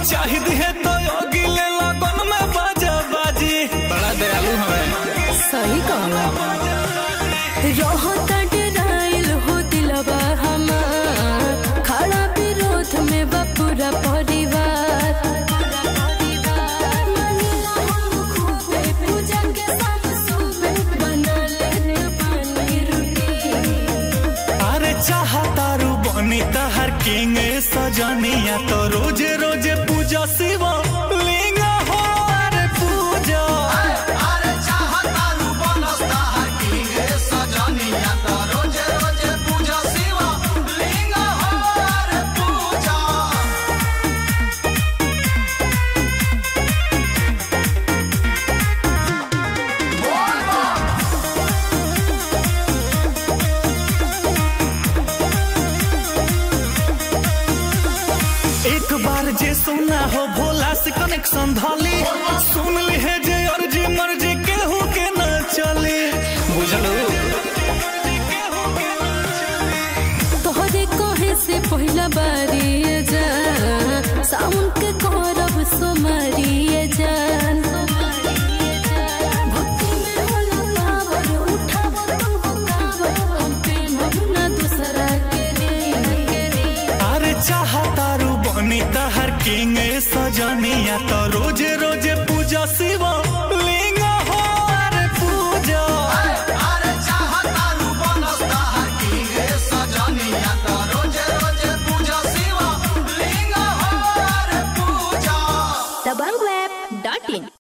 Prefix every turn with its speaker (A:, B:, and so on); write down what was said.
A: चाहिए है तो अगिले लगन में बाजा बाजी बड़ा दयालु हमें
B: सही कहला रहता डराइल हो दिलवा हमार खड़ा विरोध में बा पूरा परिवार मानिला हम खूबे, पूजा के साथ सुबह बना लेते पानी रोटी
A: अरे चाहतारू बनी तहर किंग सजनिया तो रोजे रोजे पूजा शिवा लिंग हो अरे पूजा
C: अरे चाहतारू बनस्ता हकी गे सजनिया त रोजे रोजे पूजा शिवा लिंग हो रे पूजा
A: एक बार जे सुना हो भोला से कनेक्शन धाली सुन ली है जे अर्जी मर्जी केहू के न चली बुझलू
B: तोहरे कहे से पहिला बारी जा साउन के करब सोमारी जान भक्ति में होला पावर, उठाव तुमको कावर, हम पेन्हब ना दूसरा के रे।
A: अरे चाहतारू बनी तहर किंग सजनिया तो रोजे रोजे पूजा शिवा लिंग हो अरे पूजा
C: अरे चाहतारू बनस्ता हकी गे सजनिया त रोजे रोजे पूजा शिवा लिंग हो रे पूजा
B: दबंगweb.in